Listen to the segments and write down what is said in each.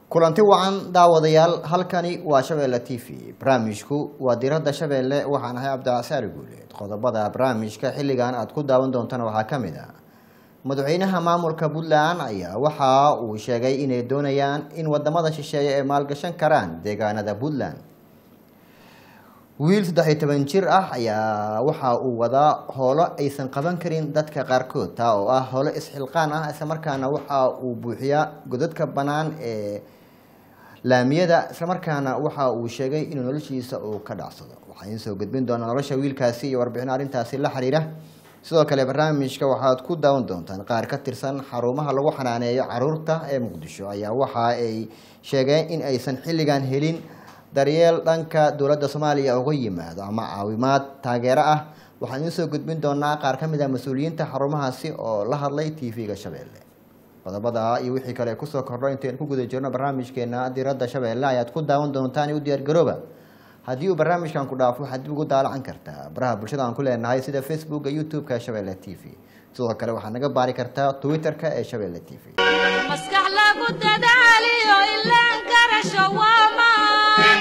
kulanti wacan daawadayaal halkani waa shabeelle t v barnaamijku waa diradda shabeelle waxaan ahay cabdicasaari guuleed qodobada barnaamijka xilligan aad ku daawan doontana waxaa ka mid ah madaxweynaha maamulka puntland ayaa waxa uu sheegay inay doonayaan in wadamada shisheeye ay maalgashan karaan deegaanada puntland wiil saddex iyo toban jir ah ayaa waxa uu wadaa howlo aysan qaban karin dadka qaarkood taa oo ah howlo isxilqaan ah islamarkaana waxa uu buuxiyaa godadka bannaan ee laamiyada islamarkaana waxa uu sheegay inuu noloshiisa uu ka dhacsado waxaan idiin soo gudbin doonaa nolosha wiilkaasi iyo warbixin arrintaasi la xiriira sidoo kale barnaamijka waxaad ku daawan doontaan qaar ka tirsan xarumaha lagu xanaaneeyo caruurta ee muqdisho ayaa waxa ay sheegeen in aysan xilligan helin daryeel dhanka dowladda soomaaliya uga yimaado ama caawimaad taageero ah waxaan idiin soo gudbin doonaa qaar ka mid ah mas-uuliyiinta xarumahaasi oo la hadlay t v-ga shabeelle qodobada iyo wixii kale kusoo kordho intaynu ku guda jirno barnaamijkeena diradda shabeelle ayaad ku daawan doontaan u diyaargarooba haddii uu barnaamijkan ku dhaafo waxaad dib ugu daalacan kartaa baraha bulshada aan ku leenahay sida facebooka youtube-ka shabeelle t v sidoo kale waxaad naga baari kartaa twitter-ka ee shabeelle t v maskax lagu dadaaliyo ilaan garasho waamaan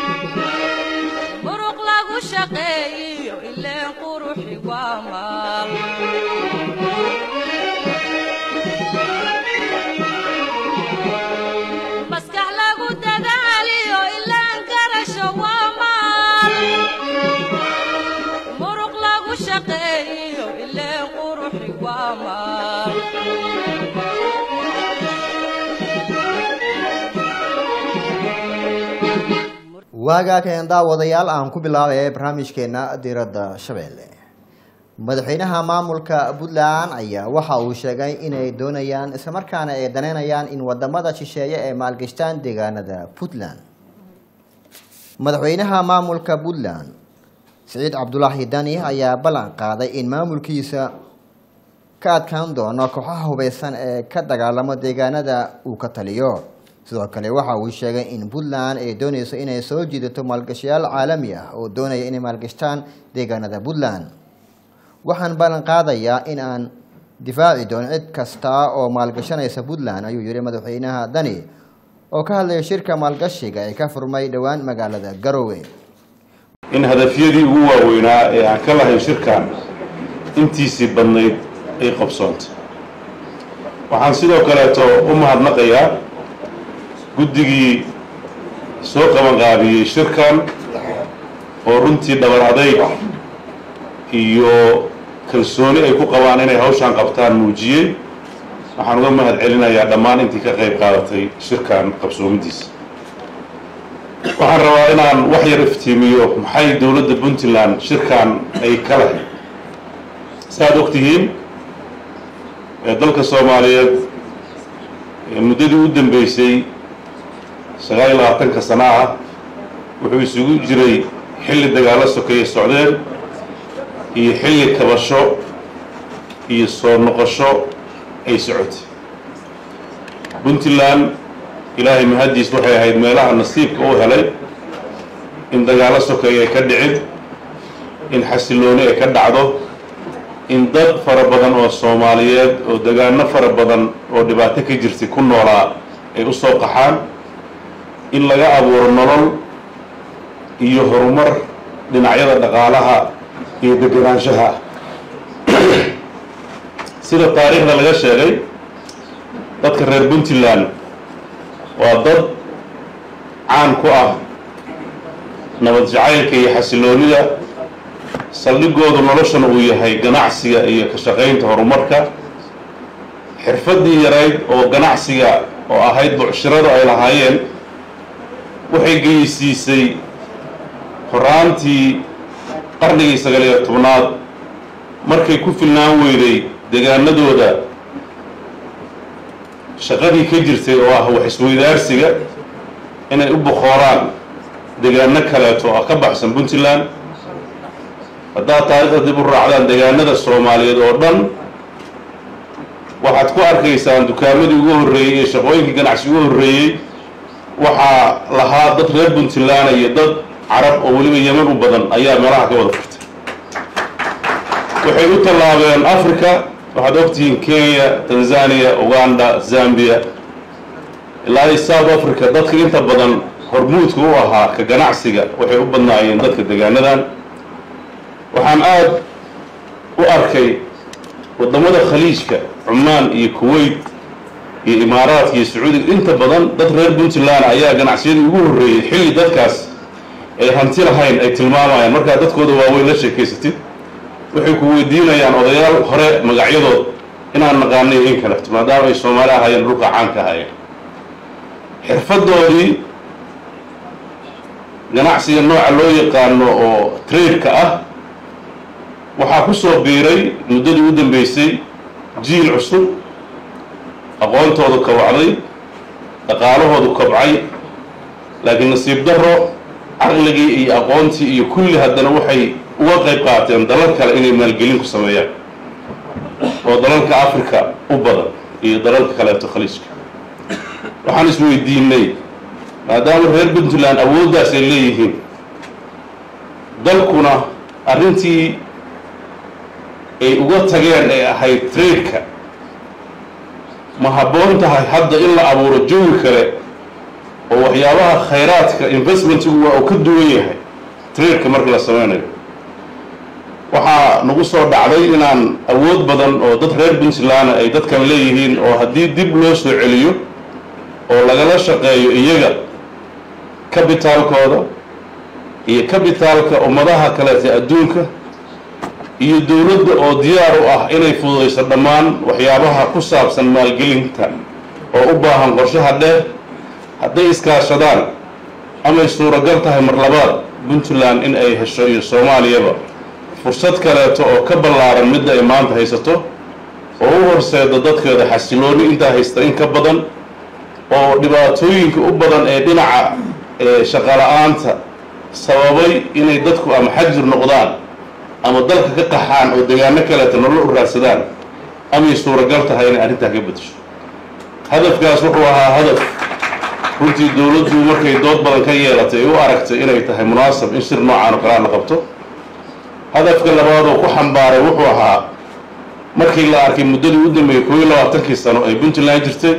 muruq lagu shaqeeyiyo ileen quruxi waamaan maskax lagu dadaaliyo ilaan garasho waamaan muruq lagu shaqeeyiyo ileen quruxi waamaan waagaa keen daawadayaal aan ku bilaabay barnaamijkeena diradda shabeelle madaxweynaha maamulka puntland ayaa waxa uu sheegay inay doonayaan islamarkaana ay daneynayaan in wadamada shisheeye ay maalgashtaan deegaanada puntland madaxweynaha maamulka puntland siciid cabdulaahi dani ayaa ballan qaaday in maamulkiisa ka adkaan doono kooxaha hubeysan ee ka dagaalamo deegaanada uu ka taliyo sidoo kale waxa uu sheegay in puntland ay dooneyso inay soo jiidato maalgashayaal caalami ah oo doonaya inay maalgashtaan deegaanada puntland waxaan ballan qaadayaa in aan difaaci doono cid kasta oo maalgashanaysa puntland ayuu yihi madaxweynaha dani oo ka hadlaya shirka maalgashiga ee ka furmay dhowaan magaalada garowe in hadafyadii ugu waaweynaa ee aan ka lahayn shirkan intiisii badnayd ay qabsoontay waxaan sidoo kaleeto u mahadnaqayaa guddigii soo qabanqaabiyey shirkan oo runtii dhabar adayg iyo kalsooni ay ku qabaan inay hawshaan qabtaan muujiyey waxaan uga mahad celinayaa dhammaan intii ka qayb qaadatay shirkan qabsoomidiisa waxaan rabaa inaan wax yar iftiimiyo maxay dowladda puntland shirkan ay ka lahayd saaad og tihiin dalka soomaaliyeed muddadii u dambeysay sagaal iyo labaatanka sana ah wuxuu isugu jiray xilli dagaalo sokeeye socdeen iyo xilli kabasho iyo soo noqosho ay socotay puntland ilaahay mahaddiis waxay ahayd meelaha nasiibka u helay in dagaalo sokeeye ay ka dhicin in xasilooni ay ka dhacdo in dad fara badan oo soomaaliyeed oo degaano fara badan oo dhibaato ka jirtay ku noolaa ay u soo qaxaan in laga abuuro nolol iyo horumar dhinacyada dhaqaalaha iyo deganaanshaha sida taariikhda laga sheegay dadka reer puntland waa dad caan ku ah nabad jacaylka iyo xasiloonida saldhigoodu noloshana uu yahay ganacsiga iyo ka shaqaynta horumarka xirfaddii yarayd oo ganacsiga oo ahayd bucshiradu ay lahaayeen waxay geysiisay horaantii qarnigii sagaaliyo tobnaad markay ku filnaan weyday degaanadooda shaqadii ka jirtay oo ah wax isweydaarsiga inay u boqooraan degaano kaleeto oo ka baxsan puntland haddaad taariikhda dib u raacdaan degaanada soomaaliyeed oo dhan waxaad ku arkaysaan dukaamadii ugu horreeyey iyo shaqooyinkii ganacsi ugu horreeyey waxaa lahaa dad reer puntland iyo dad carab oo weliba yeman u badan ayaa meelaha ka wada furtay waxay u tallaabeen africa waxaad ogtihiin kenya tanzania uganda zambia ilaa i south africa dadka inta badan hormuudka u ahaa ka ganacsiga waxay u badnaayeen dadka degaanadan waxaan aada u arkay waddamada khaliijka cumaan iyo kuwait iyo imaaraadka iyo sacuudiga inta badan dad reer puntland ayaa ganacsiyadii ugu horreeyey xilli dadkaas ay hanti lahayn ay tilmaamayaan markaa dadkooda waaweyn la sheekaysatid waxay ku weydiinayaan odayaal hore magacyadood inaan naqaanay in kaleto maadaama ay soomaali ahaayeen dhulka caanka ahaayeen xirfadoodii ganacsiga nooca loo yaqaano oo trade-ka ah waxaa ku soo biiray muddadii u dambeysay jiil cusub aqoontoodu kabacday dhaqaalahoodu kabcay laakiin nasiib daro caqligii iyo aqoontii iyo kulli haddana waxay uga qayb qaateen dalal kale inay maalgelin ku sameeyaan oo dalalka africa u badan iyo dalalka kaleeto khaliijka waxaan isweydiinay maadaama reer puntland awooddaas ay leeyihiin dalkuna arrintii ay uga tageen ay ahayd trade-ka ma habboon tahay hadda in la abuuro jawi kale oo waxyaabaha khayraadka investmentigu waa uu ka duwan yahay trade-ka marka la sameynayo waxaa nagu soo dhacday inaan awood badan oo dad reer puntland ay dadkan leeyihiin oo haddii dib loo soo celiyo oo lagala shaqeeyo iyaga kabitaalkooda iyo kabitaalka ummadaha kaleeta adduunka iyo dowladda oo diyaar u ah inay fududayso dhammaan waxyaabaha ku saabsan maalgelinta oo u baahan qorshaha dheer hadday iskaashadaan amay suuragal tahay mar labaad puntland in ay hesho iyo soomaaliyaba fursad kaleeto oo ka ballaaran midda ay maanta haysato oo u horseeda dadkeeda xasilooni intaa haysta in ka badan oo dhibaatooyinka u badan ee dhinaca shaqala-aanta sababay inay dadku ama xajir noqdaan ama dalka ka qaxaan oo degaano kaleeto nolol u raadsadaan amay suuragal tahay inay arrintaa ka bedesho hadafkaas wuxuu ahaa hadaf runtii dowladdu markay dood badan ka yeelatay ay u aragtay inay tahay munaasab in shir noocaan oo kalea la qabto hadafka labaad oo ku xambaaray wuxuu ahaa markii la arkay muddadii u dambeeyey koob iyo labaatankii sano ay puntland jirtay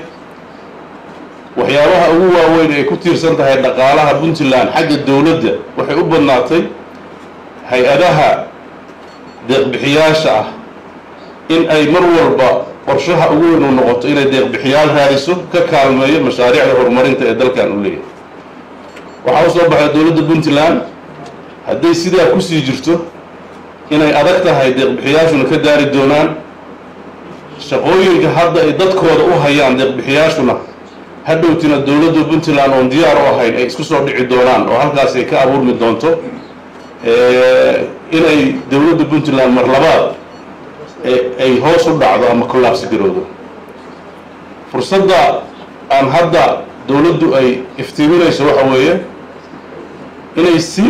waxyaabaha ugu waaweyn ay ku tiirsan tahay dhaqaalaha puntland xagga dowladda waxay u badnaatay hay-adaha deeqbixiyaasha ah in ay mar walba qorshaha ugu weyn u noqoto inay deeqbixiyaal raadiso ka kaalmeeyo mashaariicda horumarinta ee dalkan u leeyahay waxaa u soo baxday dowladda puntland hadday sidaa kusii jirto inay adag tahay deeqbixiyaashuna ka daari doonaan shaqooyinka hadda ay dadkooda u hayaan deeqbixiyaashuna hadhowtina dowladda puntland oon diyaar u ahayn ay isku soo dhici doonaan oo halkaas ay ka abuurmi doonto inay dowladda puntland mar labaad ay hoos u dhacdo ama kollaabsi garoodo fursadda aan hadda dowladdu ay iftiiminayso waxa weeye inay si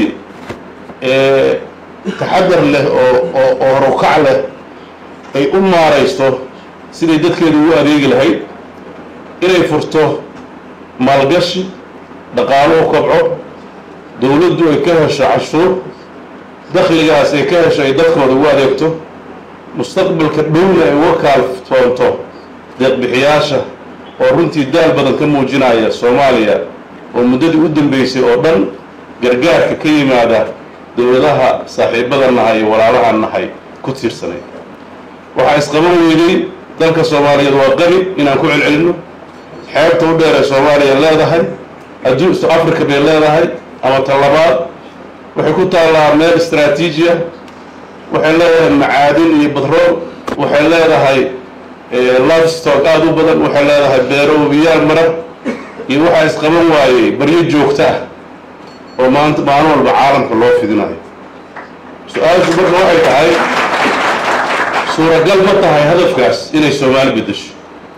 taxadar leh oo oo oo horukac leh ay u maaraysto siday dadkeeda ugu adeegi lahayd inay furto maalgashi dhaqaaluhu kobco dowladdu ay ka hesho cashuur dakhligaas ay ka hesho ay dadkooda ugu adeegto mustaqbalka dhowna ay uga kaaltoonto deeqbixiyaasha oo runtii daal badan ka muujinaya soomaaliya oo muddadii u dambeysay oo dhan gargaarka ka yimaada dowladaha saaxiibada nahay iyo walaalaha nahay ku tiirsanay waxaa isqaban weynay dalka soomaaliyeed waa qani inaan ku celcelinno xeebta u dheer ee soomaaliya leedahay adduun africa bay leedahay ama talabaad waxay ku taallaa meel istraatiijiya waxay leedahay macaadin iyo badrool waxay leedahay livestock aada u badan waxay leedahay beero wabiyaal mara iyo waxaa isqaban waayey baryo joogto ah oo maanta maalin walba caalamka loo fidinayo su-aashu marka waxay tahay suuragal ma tahay hadafkaas inay soomaali beddesho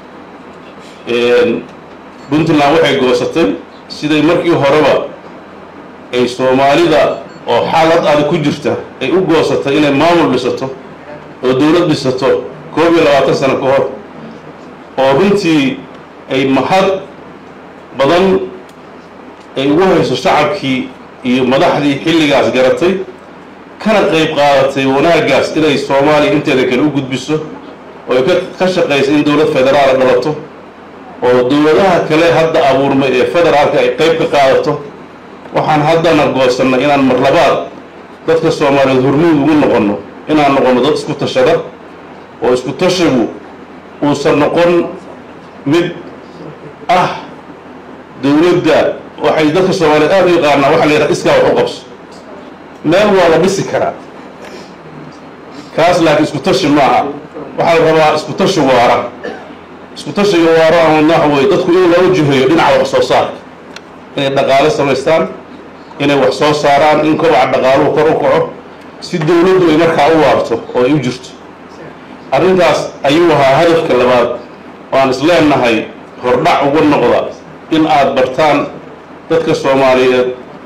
puntland waxay goosatay siday markii horeba ay soomaalida oo xaalad adag ku jirta ay u goosatay inay maamul dhisato oo dowlad dhisato koob iyo labaatan sano ka hor oo runtii ay mahad badan ay ugu hayso shacabkii iyo madaxdii xilligaas garatay kana qayb qaadatay wanaaggaas inay soomaaliya inteeda kale u gudbiso oo ay ka shaqaysa in dowlad federaala dhalato oo dowladaha kale hadda abuurmay ee federaalka ay qayb ka qaadato waxaan haddana goosannay inaan mar labaad dadka soomaaliyeed hormuud ugu noqonno inaan noqonno dad isku tashada oo isku tashigu uusan noqon mid ah dowladda waxay dadka soomaaliyeed aada u yaqaanaa waxa la yidhaha iskaa wax u qabso meel waa la dhisi karaa kaas laakiin isku tashi maaha waxaa la rabaa isku tashi waara isku tashiga waara aan wadna waxa weye dadku in loo jiheeyo dhinaca wax soo saarka inay dhaqaale samaystaan inay wax soo saaraan in kobaca dhaqaaluhu kor u kaco si dowladdu ay markaa u waarto oo ay u jirto arrintaas ayuu ahaa hadafka labaad oo aan isleenahay hordhac uga noqda in aada bartaan dadka soomaaliyeed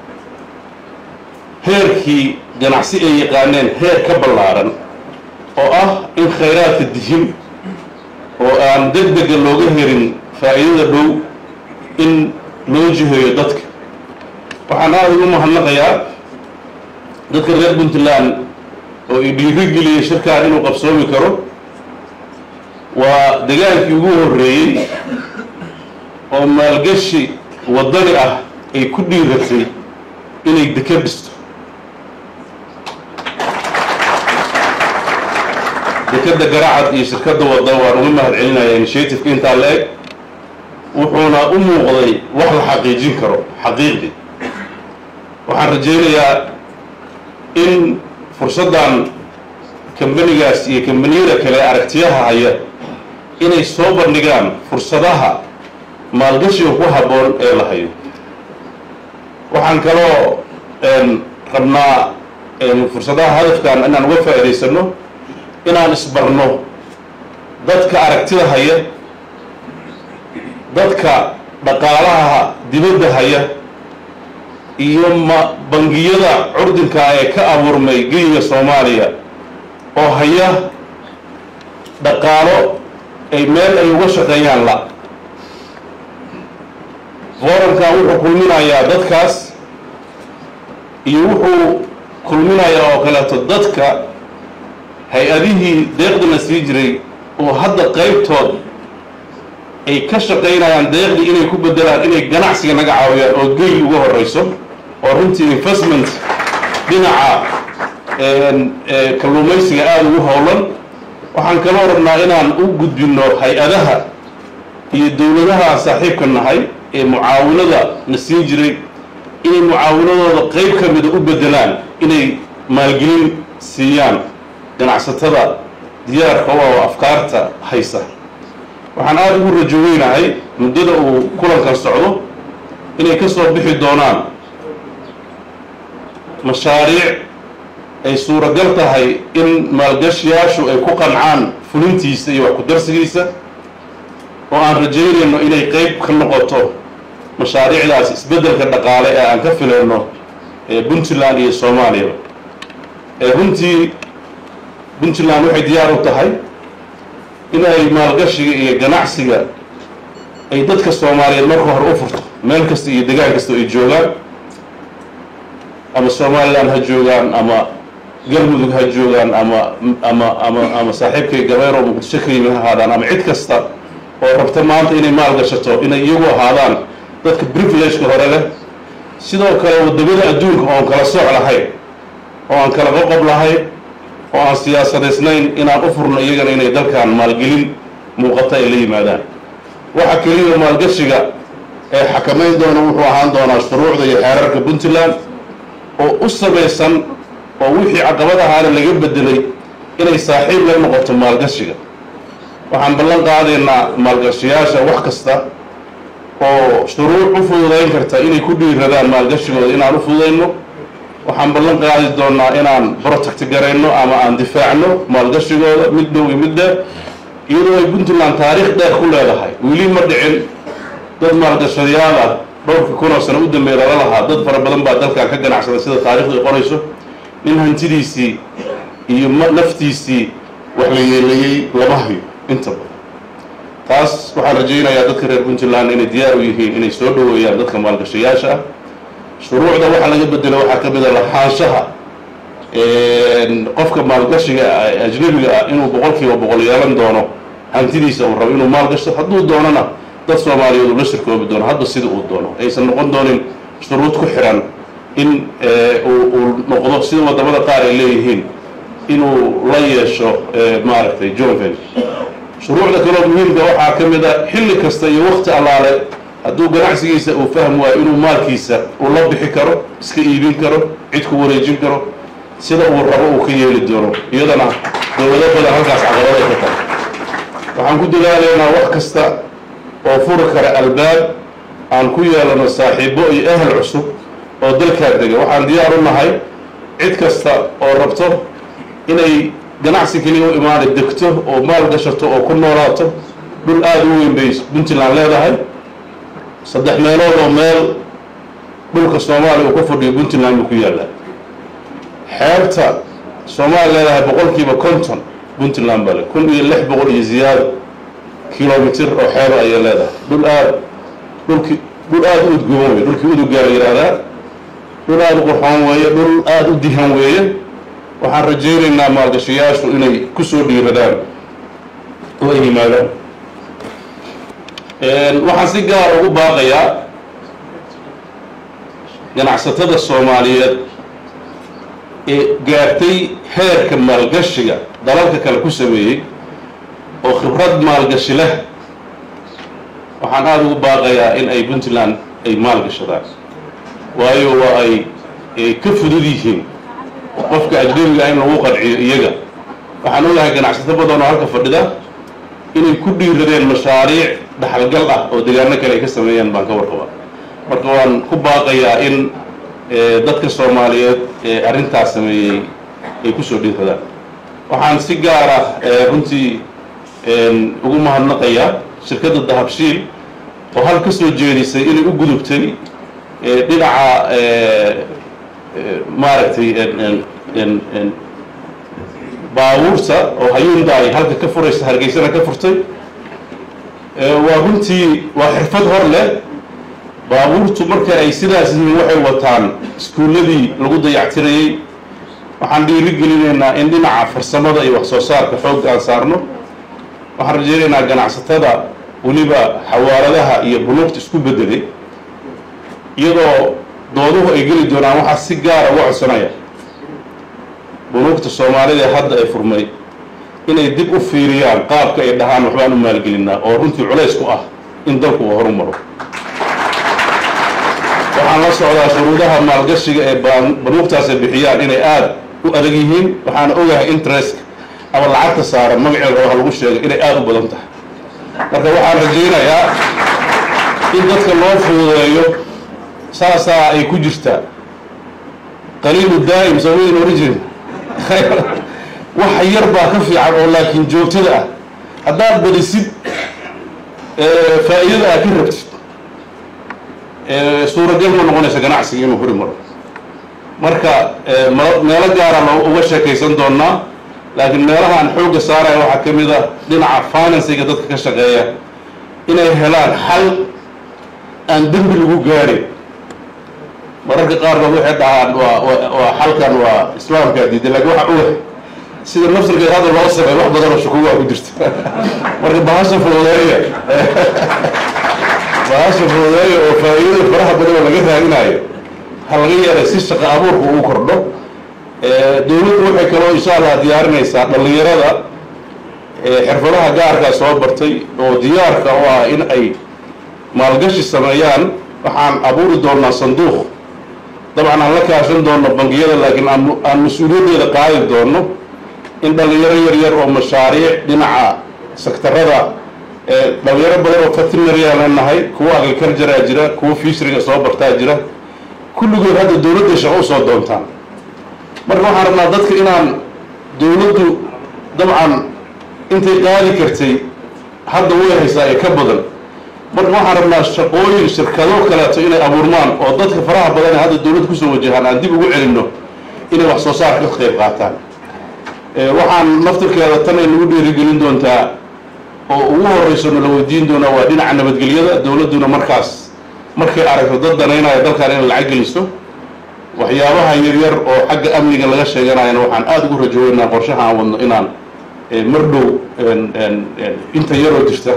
heerkii ganacsi ay yaqaaneen heer ka ballaaran oo ah in khayraadka dihin oo aan deg dega looga herin faa'iidada dhow in loo jiheeyo dadka waxaan aada ugu mahadnaqayaa dadka reer puntland oo i dhiirigeliyay shirkaan inuu qabsoomi karo waa dagaalkii ugu horreeyey oo maalgashi waddani ah ay ku dhiiratay inay deka dhisto dekadda garacad iyo shirkadda wadda waan uga mahad celinaya initiativeka intaa la eg wuxuuna u muuqday wax la xaqiijin karo xaqiiqdii waxaan rajaynayaa in fursaddan kambanigaas iyo kambaniyada kale aragtiyaha haya inay soo bandhigaan fursadaha maalgashiga ku habboon ee la hayo waxaan kaloo rabnaa fursadaha hadafkan inaan uga faa'idaysano inaan isbarno dadka aragtida haya dadka dhaqaalaha dibadda haya iyo ma bangiyada curdinka ee ka abuurmay geyiga soomaaliya oo haya dhaqaalo ay meel ay uga shaqeeyaan la forankan wuxuu kulminayaa dadkaas iyo wuxuu kulminayaa oo kaleeto dadka hay-adihii deeqdina sii jiray oo hadda qaybtood ay ka shaqaynayaan deeqdii inay ku bedelaan inay ganacsiga naga caawiyaan oo geyl uga horeyso oo runtii investment dhinaca kalluumaysiga aada ugu howlan waxaan kaloo rabnaa inaan u gudbinno hay-adaha iyo dowladaha aan saaxiibka nahay ee mucaawinada na siin jiray inay mucaawinadooda qayb ka mida u bedelaan inay maalgelin siiyaan ganacsatada diyaarka u ah oo afkaarta haysa waxaan aada ugu rajo weynahay muddada uu kulankan socdo inay ka soo bixi doonaan mashaariic ay suuragal tahay in maalgashiyaashu ay ku qancaan fulintiisa iyo wax ku darsigiisa oo aan rajaynayno inay qayb ka noqoto mashaariicdaas isbeddelka dhaqaale ee aan ka filayno ee puntland iyo soomaaliya ee runtii puntland waxay diyaar u tahay inay maalgashiga iyo ganacsiga ay dadka soomaaliyeed marka hore u furto meel kasta iyo degaan kasta ay joogaan ama somalilan ha joogaan ama galmudug ha joogaan ama ama ama ama saaxiibkay gabeer oo muqdisho ka yimi ha ahaadaan ama cid kasta oo rabta maanta inay maalgashato inay iyagu ahaadaan dadka privilege-ka hore leh sidoo kale wadamada adduunka oon kala sooc lahayn oo aan kala qoqob lahayn oo aan siyaasadaysnayn inaan u furno iyagana inay dalkan maalgelin muuqata ay la yimaadaan waxa keliya maalgashiga ee xakamayn doona wuxuu ahaan doonaa shuruucda iyo xeerarka puntland oo u samaysan oo wixii caqabadahaana laga bedelay inay saaxiib la noqoto maalgashiga waxaan ballan qaadaynaa maalgashiyaasha wax kasta oo shuruuc u fududayn karta inay ku dhiiradaan maalgashigooda inaan u fududayno waxaan ballan qaadi doonaa inaan protect garayno ama aan difaacno maalgashigooda mid dhow iyo mid dheer iyadoo ay puntland taariikh dheer ku leedahay weli ma dhicin dad maalgashadayaal ah dhowrka kunoo sano u dambeeya lala lahaa dad fara badan baa dalkan ka ganacsada sida taarikhdu ay qorayso nin hantidiisii iyo naftiisii wax la yeeleeyey lama hayo inta badan taas waxaan rajaynayaa dadka reer puntland inay diyaar u yihiin inay soo dhoweeyaan dadka maalgashayaasha ah shuruucda waxa laga bedelo waxaa ka mid a lahaanshaha qofka maalgashiga ajnabiga ah inuu boqol kiiba boqol yeelan doono hantidiisa uu rabo inuu maalgashto hadduu doonana dad soomaaliyeed uu la shirkoobi doono hadba sida uu doono aysan noqon doonin shuruud ku xiran in uu noqdo sida wadamada qaar ay leeyihiin inuu la yeesho maaragtay jonven shuruucda kaloo muhiimka waxaa ka mid a xilli kasta iyo wakti allaale hadduu ganacsigiisa uu fahm waayo inuu maalkiisa uu la bixi karo iska iibin karo cid ku wareejin karo sida uu rabo uu ka yeeli doono iyadana dowlado badan halkaas caqabad ay ka tahay waxaan ku dadaalaynaa wax kasta oo furi kara albaab aan ku yeelano saaxiibo iyo ehel cusub oo dalkaa dega waxaan diyaar u nahay cid kasta oo rabto inay ganacsi keliya u imaana degto oo maal gashato oo ku noolaato dhul aada u weyn bay puntland leedahay saddex meelood oo meel dhulka soomaaliya uu ka fadhiyo puntland buu ku yaallaa xeebta soomaaliya leedahay boqolkiiba konton puntland bale kun iyo lix boqol iyo ziyaado kilomitir oo xeeba ayay leedahay dhul aada dhulki dhul aada u udgoon weeye dhulkii udugaa la yidhaahdaa dhul aada u qurxoon weeye dhul aada u dihan weeye waxaan rajaynaynaa maalgashayaashu inay ku soo dhiiradaan oo ay yimaadaan waxaan si gaar ugu baaqayaa ganacsatada soomaaliyeed ee gaartay heerka maalgashiga dalalka kale ku sameeyey oo khibrad maalgashi leh waxaan aada ugu baaqayaa in ay puntland ay maalgashadaan waayo waa ay ka fudud yihiin qofka ajnabiga in lagu qanciyo iyaga waxaan ogahay ganacsato badan oo halka fadhida inay ku dhiiradeen mashaariic dhaxalgal ah oo degaano kale ay ka sameeyaan baan ka warqaba marka waan ku baaqayaa in dadka soomaaliyeed ee arrintaas sameeyey ay kusoo dhiiradaan waxaan si gaar ah runtii ugu mahadnaqayaa shirkadda dahabshiil oo hal ka soo jeedisay inay u gudubtay dhinaca maaragtay baabuurta oo hayuunda ay halka ka furaysa hargeysana ka furtay waa runtii waa xirfad hor leh baabuurtu marka ay sidaas yihiin waxay wataan iskuulladii lagu dayactirayey waxaan dhiiri gelinaynaa in dhinaca farsamada iyo wax soo saarka xoogga aan saarno waxaan rajaynaynaa ganacsatada weliba xawaaladaha iyo bunuugta isku bedelay iyadoo dooduhu ay geli doonaan waxaa si gaara uga codsanaya bunuugta soomaalida ee hadda ay furmay inay dib u fiiriyaan qaabka ay dhahaan waxbaan u maalgelinaa oo runtii culays ku ah in dalku uu horu maro waxaan la socdaa shuruudaha maalgashiga ee banuugtaas ay bixiyaan inay aada u adag yihiin waxaana ogahay interest ama lacagta saaran magaceeda oo lagu sheegay inay aada u badan tahay marka waxaan rajaynayaa in dadka loo fududeeyo saasaa ay ku jirtaa qaliilu daa'im soomaalian origin waxa yar baa ka fiican oo laakiin joogtada ah haddaad badisid faa'iidada aad ka rabtid suuragal ma noqonaysa ganacsiga inuu hori maro marka meelo gaara lo uga sheekaysan doonaa laakiin meelaha aan xoogga saaraya waxaa ka mid a dhinaca finansiga dadka ka shaqeeya inay helaan xal aan dembi lagu gaarin mararka qaarkood waxay dhahaan waa waa xalkan waa islaamkaa diiday lakin waxa uga sida nafsirkeed hadda loo sameey wax badan oo shukuugaa ku jirta marka bahasha fududeeya bahasha fududeeya oo faa'iidada faraha badan oo laga raadinayo ha laga yeelay si shaqo abuurka uu kordho dowladdu waxay kaloo insha allah diyaarinaysaa dhallinyarada xirfadaha gaarkaa soo bartay oo diyaarka u ah in ay maalgashi sameeyaan waxaan abuuri doonaa sanduuq dabcan aan la kaashan doono bangiyada laakiin aan mas-uuliyaddeeda qaadi doono in dhallinyaro yar yar oo mashaariic dhinaca sektarada dhalinyaro badan oo veterinaryaa leenahay kuwa agriculturea jira kuwa fishriga soo bartaa jira kulligood hadda dowladday shaqo usoo doontaan marka waxaan rabnaa dadka inaan dowladdu dabcan intay qaadi kartay hadda way haysaa ee ka badan marka waxaan rabnaa shaqooyin shirkado kaleeto inay abuurmaan oo dadka faraha badan ee hadda dowladda kusoo wajahaan aan dib ugu celinno inay wax soo saarka ka qayb qaataan waxaan naftirkeeda tan ay nagu dhiirigelin doontaa oo ugu horeyso nala weydiin doonaa waa dhinaca nabadgelyada dowladduna markaas markay aragto dad danaynaya dalkan inay lacag geliso waxyaabaha yaryar oo xagga amniga laga sheeganayana waxaan aada ugu rajooweynaa qorshaha aan wadno inaan mar dhow inta yaroo jirta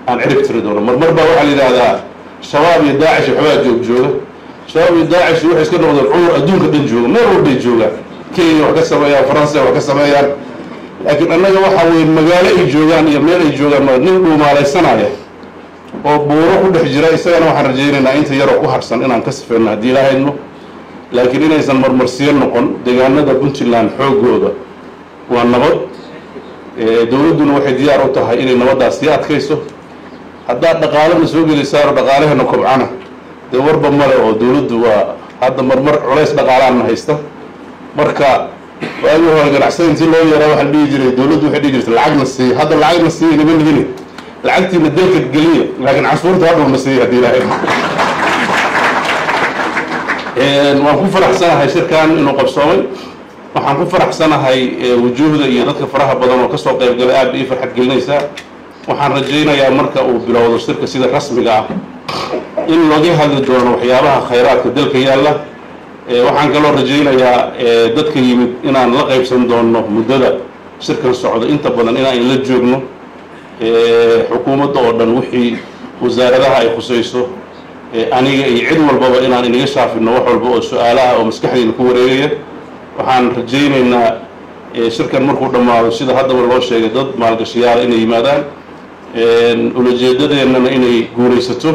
aan cirib tiri doono marmar baa waxaa la yidhaahdaa shabaab iyo daacish waxbaa joog jooga shabaab iyo daacish waxay iska noqdeen cudur adduunka dhan jooga meel walbay joogaan kenya wax ka sameeyaan faransa wax ka sameeyaan laakiin annaga waxa weye magaalo ay joogaan iyo meel ay joogaan ma nin dhuumaalaysanaya oo buuro ku dhex jira isagana waxaan rajaynaynaa inta yaroo ku harsan inaan ka sifeyno haddii ilaahayno laakiin inaysan marmarsiyo noqon deegaanada puntland xoogooda waa nabad dowladduna waxay diyaar u tahay inay nabaddaas sii adkayso haddaad dhaqaalana soo gelisaano dhaqaalaheena kobcana dee warba male oo dowladdu waa hadda marmar culays dhaqaalaana haysta marka waagii hore ganacsada intii loo yeeraa waxaa la dhihi jiray dowladdu waxay dhihi jirtay lacagna siiya hadda lacagna siiya nima nihini lacagtiina dalka geliya laakiin cashuurta hadhowna siiya haddii ilaahay waan ku faraxsanahay shirkan inuu qabsoomay waxaan ku faraxsanahay wujuuhda iyo dadka faraha badan oo kasoo qayb galay aad ii farxad gelinaysaa waxaan rajaynayaa marka uu bilowdo shirka sida rasmiga ah in laga hadli doono waxyaabaha khayraadka dalka yaalla waxaan kaloo rajaynayaa dadka yimid inaan la qaybsan doono muddada shirkan socdo inta badan inaan la joogno xukuumadda oo dhan wixii wasaaradaha ay khusayso aniga iyo cid walbaba inaan inaga shaafino wax walba oo su-aalaha oo maskaxdeyna ku wareegaya waxaan rajaynaynaa shirkan markuu dhammaado sida haddaba loo sheegay dad maalgashayaala inay yimaadaan ulajeedadeennana inay guuraysato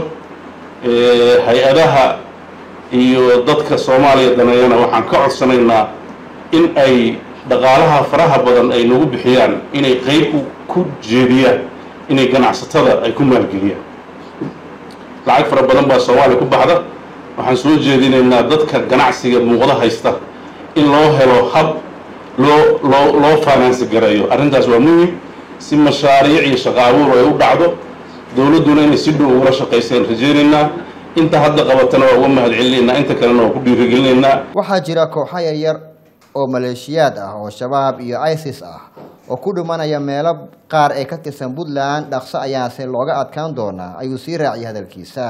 hay-adaha iyo dadka soomaaliya daneeyana waxaan ka codsanaynaa in ay dhaqaalaha faraha badan ay nagu bixiyaan inay qeyb ku jeediyaan inay ganacsatada ay ku maalgeliyaan lacag fara badan baa soomaaliya ku baxda waxaan soo jeedinaynaa dadka ganacsiga muuqda haysta in loo helo hab loo loo loo faanaansi gareeyo arrintaas waa muhim si mashaariic iyo shaqo abuur ay u dhacdo dowladduna inay si dhow ugala shaqayseen rajaynaynaa inta hadda qabatana waa uga mahad celinaynaa inta kalena waa ku dhiirigelinaynaa waxaa jira kooxo yaryar oo maleeshiyaad ah oo shabaab iyo isis ah oo ku dhimanaya meelo qaar ee ka tirsan puntland dhaqso ayaase looga adkaan doonaa ayuu sii raaciyay hadalkiisa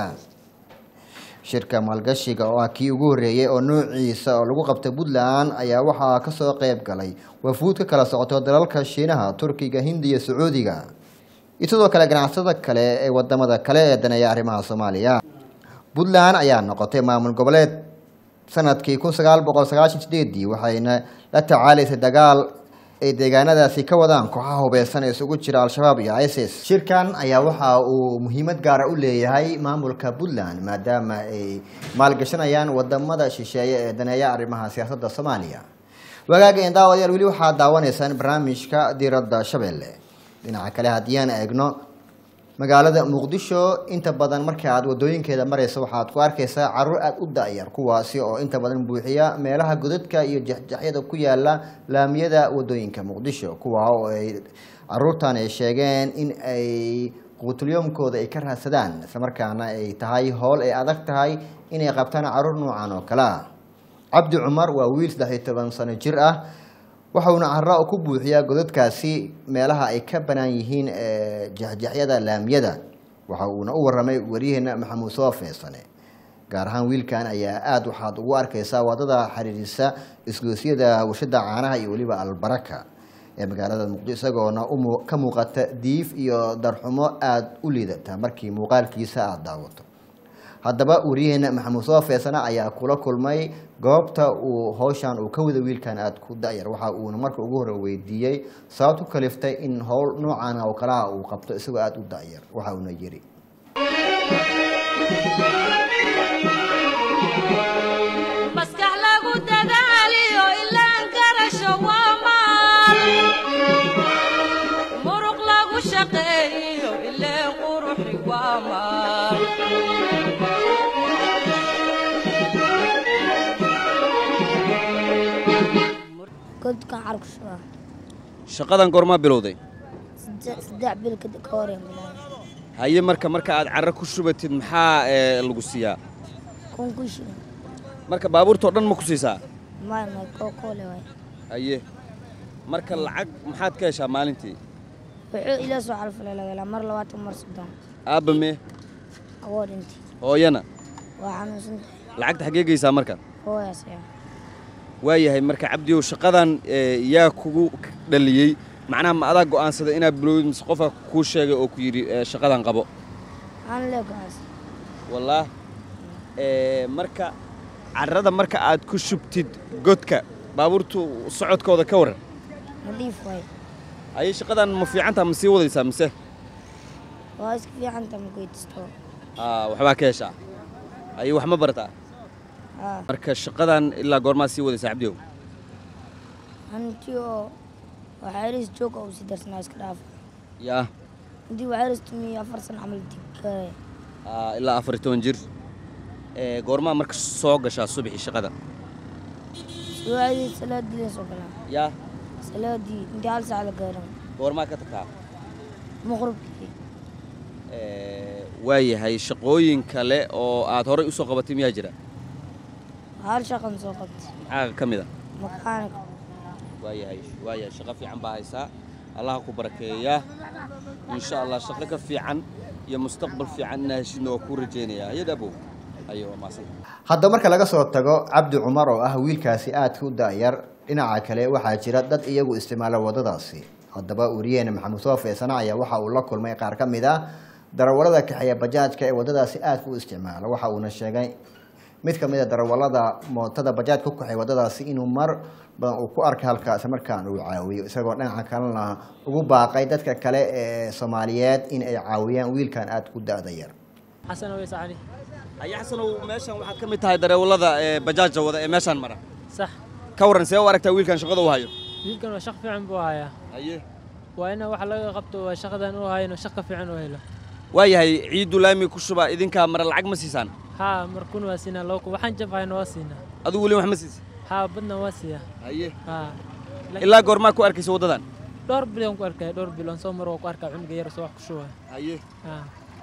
shirka maalgashiga oo ah kii ugu horreeyey oo noociisa oo lagu qabta puntland ayaa waxaa kasoo qeyb galay wafuud ka kala socoto dalalka shiinaha turkiga hindiya sacuudiga iyo sidoo kale ganacsada kale ee wadamada kale ee daneeya arrimaha soomaaliya puntland ayaa noqotay maamul goboleed sanadkii kun sagaal boqol sagaashan sideedii waxayna la tacaalaysay dagaal ay deegaanadaasi ka wadaan kooxaha hubeysan ee isugu jira al-shabaab iyo isis shirkan ayaa waxa uu muhiimad gaara u leeyahay maamulka puntland maadaama ay maalgashanayaan wadamada shisheeye ee daneeya arrimaha siyaasadda soomaaliya wagaageen daawadayaal weli waxaad daawanaysaan barnaamijka diiradda shabeelle dhinaca kale haddii aan eegno magaalada muqdisho inta badan marka aad wadooyinkeeda marayso waxaad ku arkaysaa caruur aada u da-yar kuwaasi oo inta badan buuxiya meelaha godadka iyo jexjexyada ku yaala laamiyada wadooyinka muqdisho kuwa oo ay caruurtan ay sheegeen in ay quutulyoomkooda ay ka raadsadaan islamarkaana ay tahay howl ay adag tahay inay qabtaan caruur noocan oo kale ah cabdi cumar waa wiil saddex iyo toban sano jir ah waxauna cara ku buuxiyaa godadkaasi meelaha ay ka banaan yihiin jexjexyada laamiyada waxa uuna u waramay waryaheena maxamuud soo feesane gaar ahaan wiilkan ayaa aada waxaad ugu arkaysaa wadada xiriirisa isgoosyada warshada caanaha iyo weliba albaraka ee magaalada muqdisho isagoona ka muuqata diif iyo darxumo aada u liidata markii muuqaalkiisa aada daawato haddaba waryaheena maxamuud soo feesana ayaa kula kulmay goobta uu howshan uu ka wada wiilkan aada ku da-yar waxa uuna marka ugu hore weydiiyey sababtu kaliftay in howl noocan oo kalaha uu qabto isagoo aada u da-yar waxa uuna yiri maskax lagu dadaaliyo ilaan garasho waa maal muruq lagu shaqeeyo ileen quruxi waa maal godkan carkushuba shaqadan goormaa bilowday saddex bil kadib ka hor bilaabay haye marka marka aad carro ku shubatid maxaa ee, lagu siiyaa kun ku shilin marka baabuurtao dhan ma ku siisaa maalma koo koole waay haye marka lacag maxaad ka heshaa maalintii wuxuu ila soo calfalay laga helaa mar labaatan mar soddon aabba mee awoo dhintay hooyana waa xanuunsan tahay lacagta xaggee geysaa marka hooyaas ayaa waayahay marka cabdiyow shaqadan ee, yaa kugu dhaliyey macnaha ma adaa go'aansaday inaad bilowdid mise qofka kuu sheegay oo ku yidhi ee, shaqadan qabo aan lee go'aansan wallaah ee, marka carrada marka aad ku shubtid godka baabuurtu socodkooda ka waran nadiif waay ayay shaqadan ma fiicantaa ma sii wadaysaa mise waa iska fiicanta makuytisto Aa, waxbaa ka heshaa ayay wax ma barataa haa marka shaqadan ilaa goormaa sii wadaysaa cabdiyow hanti oo waxayris joog oo si darsanaa iska dhaafa yaa intii waxayris tumiyo afar san camal dib kare Aa, ilaa afar iyo toban jir ee, goormaa marka soo gashaa subaxii shaqada suwaadii salaadii leen soo galaa yaa salaadii intii hal saac la gaaran goormaa ka tagtaa maqribkii Ee, waayahay shaqooyin kale oo aad horay u soo qabatay miyaa jira hal shaqan soo qabtay maxaa ka mid a makaanik waayahay waayahay shaqo fiican baa haysaa allaha ku barakeeyaa insha allah shaqo ka fiican iyo mustaqbal fiican inaa heshidna waa kuu rajaynayaa hayad abow ayo waa maasan haddaba marka laga soo tago cabdi cumar oo ah wiilkaasi aadka u da'yar dhinaca kale waxaa jira dad iyagu isticmaala wadadaasi haddaba wariyeene maxamuud soofe sana ayaa waxa uu la kulmay qaar ka mid ah darawallada kaxeeya bajaajka ee wadadaasi aadka u isticmaala waxa uuna sheegay mid ka mid a darawallada mootada bajaajka ku kaxeeya wadadaasi inuu mar badan uu ku arkay halkaasi markaan uu caawiyo isagoo dhinaca kalena ugu baaqay dadka kale ee soomaaliyeed in ay caawiyaan wiilkan aadka u da'da yar xasan aweys cali aya xasanow meeshan waxaad ka mid tahay dareewallada ee bajaaja wada ee meeshaan mara sax ka warran see u aragtaa wiilkan shaqada u hayo wiilkan waa shaq fiican buu hayaa haye waa ina wax laga qabto waa shaqadan u hayno shaq ka fiican u helo waayahay ciiddu laami ku shuba idinkaa mara lacag ma siisaan haa markuna waa siinaa loo waxaan jab hayno waa siinaa adigu weli wax ma siisid haa badna waa siiyaa haye haa ilaa goormaa ku arkaysa waddadan dhowr biloon ku arkaya dhowr biloon soo mar waa ku arkaa cunuga yar soo wax ku shubaya haye haa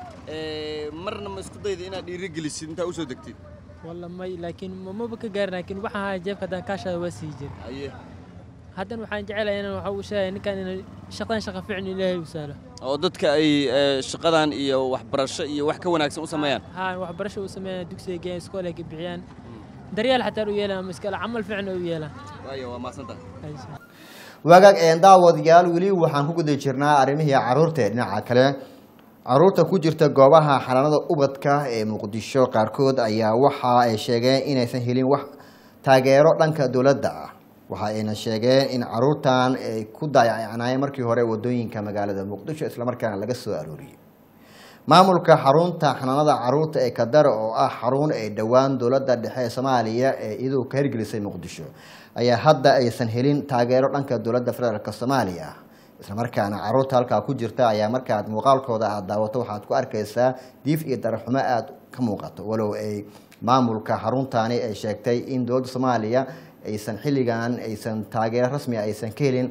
marna ma isku dayda inaad dhiirigelisid intaa usoo degtid walla may laakiin ma- maba ka gaarin laakiin waxaan haya jeebka haddaan kaashada waa sii jir haye haddana waxaan jecelahay inaan waxa uu sheegaya ninkan inay shaqadan shaqa fiican ilaahay u saalo oo dadka ay ee, shaqadan iyo waxbarasho iyo wax ka wanaagsan u sameeyaan haa waxbarasho uu sameeyaan dugsiga geeyaan iskool ay ka bixiyaan daryeel xataa u yeelaan ama iskale camal fiican u yeelaan waayo waa maasantahay wagaag een daawadayaal weli waxaan ku guda jirnaa arrimihii caruurta ee dhinaca kale caruurta ku jirta goobaha xanaanada ubadka ee muqdisho qaarkood ayaa waxa ay sheegeen inaysan helin wax taageero dhanka dowladda ah waxa ayna sheegeen in caruurtan ay ku daayacnaayeen markii hore wadooyinka magaalada muqdisho islamarkaana laga soo arooriyey maamulka xarunta xanaanada caruurta ee kadara oo ah xarun ay dhowaan dowladda dhexe ee soomaaliya ee iyadu ka hirgelisay muqdisho ayaa hadda aysan helin taageero dhanka dowladda federaalk soomaaliya islamarkaana caruurta halkaa ku jirta ayaa markaad muuqaalkooda aad daawato waxaad ku arkaysaa diif iyo dararxumo aada ka muuqato walow ay maamulka xaruntaani ay sheegtay in dowladda soomaaliya aysan xilligan aysan taageero rasmi aysan ka helin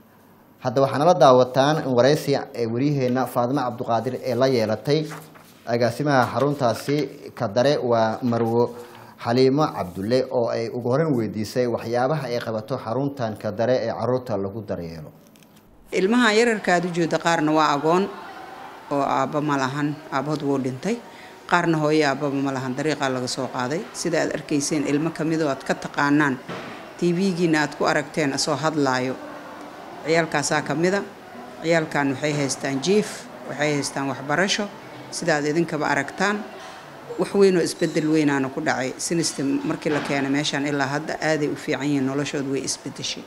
hadda waxaa nala daawataan in waraysi ee waryaheena faadimo cabduqaadir ee la yeelatay agaasimaha xaruntaasi kadare waa marwo xaliimo cabdulle oo ay ugu horeyn weydiisay waxyaabaha ay qabato xaruntan kadare ee caruurta lagu daryeelo ilmaha yararka aad u jeeda qaarna waa agoon oo aabba ma lahan aabbahood wuu dhintay qaarna hooyo aabbaba ma lahan dariiqaa laga soo qaaday sida aad arkayseen ilmo ka midoo aad ka taqaanaan tv-giina aad ku aragteen asoo hadlaayo ciyaalkaasaa ka mida ciyaalkan waxay haystaan jiif waxay haystaan waxbarasho sida aad idinkaba aragtaan wax weynoo isbedel weynaana ku dhacay sinista markii la keenay meeshaan ilaa hadda aaday u fiican yihiin noloshooda way isbedeshay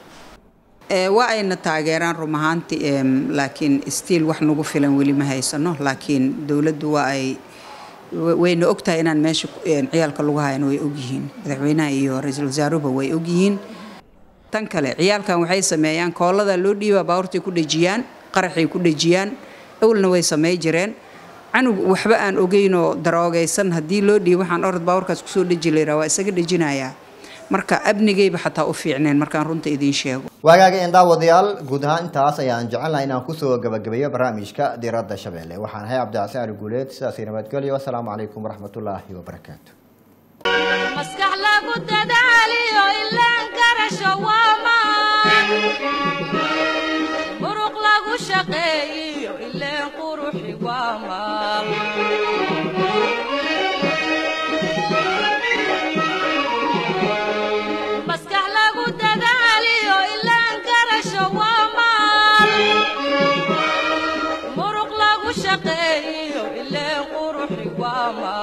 Ee, waa ayna taageeraan rum ahaantii em, laakiin stiil wax nagu filan weli ma haysano laakiin dowladdu waa ay wa- wayna ogtahay inaan meesha ku- een, ciyaalka lagu hayano way ogyihiin madaxweynaha iyo ra-iisul wasaaruhuba way ogyihiin tan kale ciyaalkan waxay sameeyaan koolada loo dhiibaa baabuurtay ku dhejiyaan qaraxay ku dhejiyaan awalna way samey jireen canug waxba aan ogeynoo daroogaysan haddii loo dhiibo waxaan orod baabuurkaas kusoo dheji layraa waa isaga dhejinayaa marka abnigayba xataa u fiicneen markaan runta idiin sheego waagaaga een daawadayaal guud ahaan intaas ayaan jecelnahay inaan kusoo gabagabeeyo barnaamijka diiradda shabeelle waxaan ahay cabdicasi ali guuleed sidaasi nabadgelyo wasalaamu calaykum waraxmatullaahi wabarakaatu maskax lagu dadaaliyo ilaan garasho waa maan muruq lagu shaqeeyiyo ileen quruxi waa maal maskax lagu dadaaliyo ilaan garasho waa maal waa maal